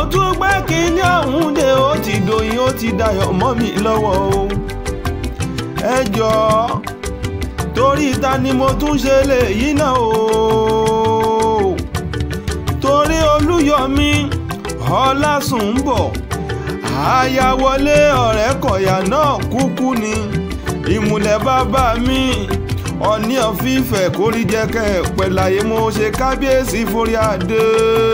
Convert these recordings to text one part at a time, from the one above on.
tún gbé kínní ọ̀hún dé ó ti dòyìn ó ti dayọ̀ mọ́ mi lọ́wọ́ o ẹ jọ̀ọ́ torí ta ni mo tún ṣe léyìí náà o torí olúyọmí ọlásùnbọ̀ àyàwọlé ọ̀rẹ́ kọ̀yà náà kúkú ni ìmùlẹ̀ bàbá mi ọ̀ní ọ̀fífẹ́ kórìjẹ́kẹ́ pẹ̀láyé mo ṣe kábíyèsí forí adé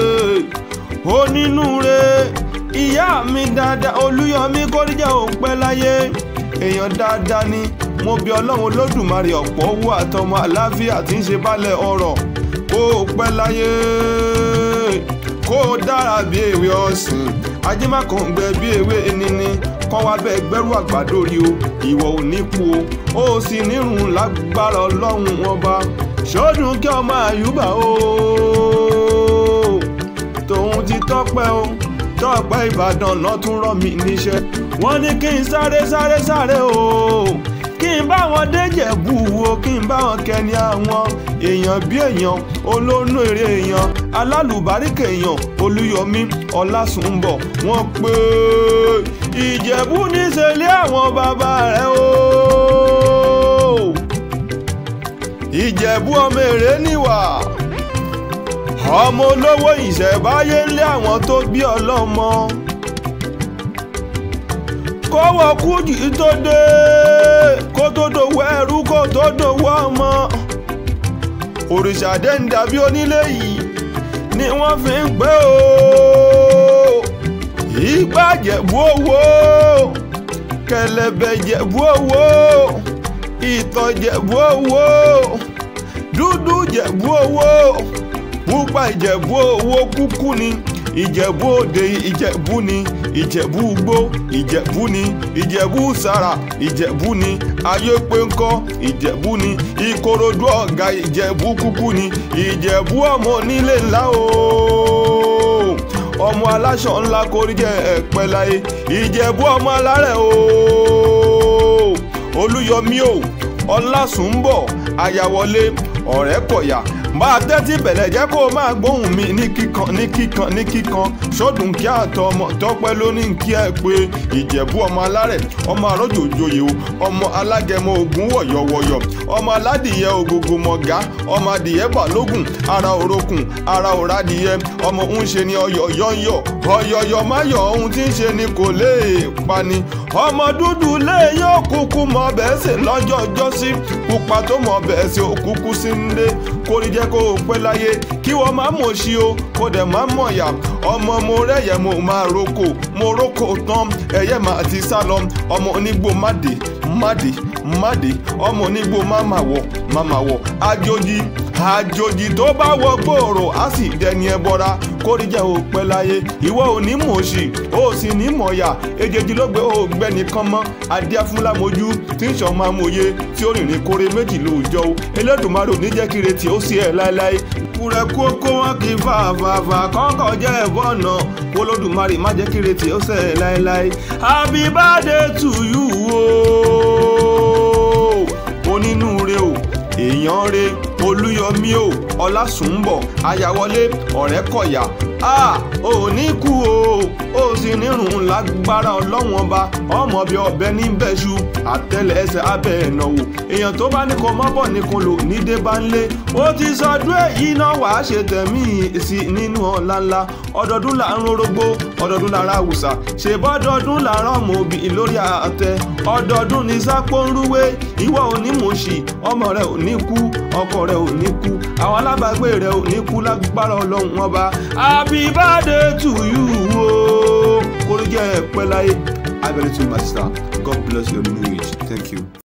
onínúure ìyá mi dáadáa olúyọmí kórìjẹ́ òun pẹ́ láyé èèyàn dáadáa ni mo bí ọlọ́run olódùmarè ọ̀pọ̀ owó àtọmọ àláfíà tí ń ṣe balẹ̀ ọ̀rọ̀ kó o pẹ́ láyé kó o dára bí ewé ọ̀sìn ajímàkàngbẹ bí ewé enini kọ́ wa bẹ́ẹ̀ gbẹ́rù àgbàdo rí o ìwọ ò ní kú o ó sì nírun lágbára ọlọ́run ọba ṣọ́dún kí ọmọ àyùbá o tòun ti tọ́pẹ́ o tọ́pẹ́ ìbàdàn náà tún rán mi níṣẹ́ wọ́n ní kí n sáré sáré sáré o kí n bá wọn déjẹ̀bú wo kí n bá wọn kẹni àwọn èèyàn bí èèyàn olónú èrè èèyàn alálùbáríkà èèyàn olúyọmí ọlásùnbọ̀ wọ́n pé ìjẹ̀bú níṣẹ́lẹ̀ àwọn bàbá rẹ̀ o ìjẹ̀bú ọmọ èrè níwà ọmọ olówó ìṣẹ̀báyé ńlẹ̀ àwọn tó bí ọlọ́mọ kọ́wọ́ kújì tó dé kó tó dòwọ́ ẹrú kó tó dòwọ́ ọmọ òrìṣà dẹ́ńdà bí onílé yìí ni wọ́n fi ń pé o ìgbà jẹ̀bú owó kẹlẹ̀bẹ̀ jẹ̀bú owó ìtọ̀ jẹ̀bú owó dúdú jẹ̀bú owó pupa ìjẹ̀bú owó kúkú ni ìjẹ̀bú òde ìjẹ̀bú ni ìjẹ̀bú gbó ìjẹ̀bú ni ìjẹ̀bú sàrà ìjẹ̀bú ni ayépéńkọ́ ìjẹ̀bú ni ìkòròdú ọ̀gá ìjẹ̀bú kúkú ni ìjẹ̀bú ọmọ onílé ńlá o ọmọ aláṣọ ńlá kórìjẹ ẹ̀pẹ́ láyé ìjẹ̀bú ọmọ alárẹ̀ o olúyọmí o ọlásùnbọ̀ àyàwọlé ọ̀rẹ́ kọ̀yà máa tẹ́tí bẹ̀lẹ̀ jẹ́ kó o máa gbóhùn mi ní kíkan ní kíkan ní kíkan sódùn kí àtọ ọmọ tọpẹ́ lónìí kí ẹ pé ìjẹ̀bú ọmọ alárẹ̀ ọmọ àròjò òjòyè o ọmọ alágẹmọ ogun wọ̀yọ̀wọ̀yọ̀ ọmọ aládìyẹ ògògò mọ̀gá ọmọ adìyẹ balógun ara òrokùn ara òradìyẹ ọmọ ń ṣe ni ọyọ yọyọ ọyọyọ máyọ ohun tí ń ṣe ni kò lè pani ọmọ dúdú lè yóò kúkú mọ bẹ́ẹ̀ sè lọ́jọ́ ọjọ́sí pupa tó mọ bẹ́ẹ̀ sè òkúkú sí ń lé kórìí jẹ́ kó o pẹ́ láyé kí wọ́n má mọ̀ sí o kó dẹ̀ má mọ̀ yá ọmọ mo rẹ́yẹ mo máa roko mo roko tán ẹ̀yẹ máa ti sá lọ ọmọ onígbò má dé má dé má dé ọmọ onígbò má má wọ̀ má má wọ̀ àjòjì àjòjì tó bá wọ gbòòrò á sì dẹni ẹ bọra kórìí jẹ́ o pẹ́ láyé ìwọ ò ní mọ̀ sí o sì ní mọ̀ yá èjèjì ló gbé o gbẹ́ nìkan mọ́ adíáfúnlámojú tí ń sọ máa mòye tí ó rìnrìn kórè méjì lóòjọ́ o elédùnmarò ní jẹ́ kí retí ó sí ẹ̀ láéláé kúrẹ́ kó kó wọn kì í fà fàfà kọ́kọ́ jẹ́ ẹ̀bọ́ ọ̀nà olódùmarè má jẹ́ kí retí ó sẹ̀ láéláé happy birthday to you o onínúure o èèyàn re olúyọmí o ọlásùnbọ̀ ayáwọlé ọ̀rẹ́kọ̀yà a ò ní kú o ó sì nírun lágbára ọlọ́wọ́n ọba ọmọ bíi ọbẹ ní bẹ́ṣu àtẹlẹsẹ̀ abẹ́ ẹ̀nàwó èèyàn tó bá ní kó mọ́ bọ̀ ní kó lò nídé bá ń lé ó ti sọdún èyí náà wàá ṣe tẹ̀mí sí nínú ọ̀la ńlá ọdọọdún là ń rorógbó ọdọọdún lára àwùsà ṣe bọ́dọọdún làárọ̀ ọmọ òbí lórí àtẹ ọdọọdún ní sápó ń rúwé ìwọ ò ní mọ̀ọ́ṣì ọmọ rẹ ò ní kú ọkọ rẹ ò ní kú àwọn alábàágbé rẹ ò ní kú lágbára ọlọ́run ọba happy birthday to you o kórìjẹ́ pẹ́ láyé abẹ́rẹ́ tó my sister god bless your new age thank you.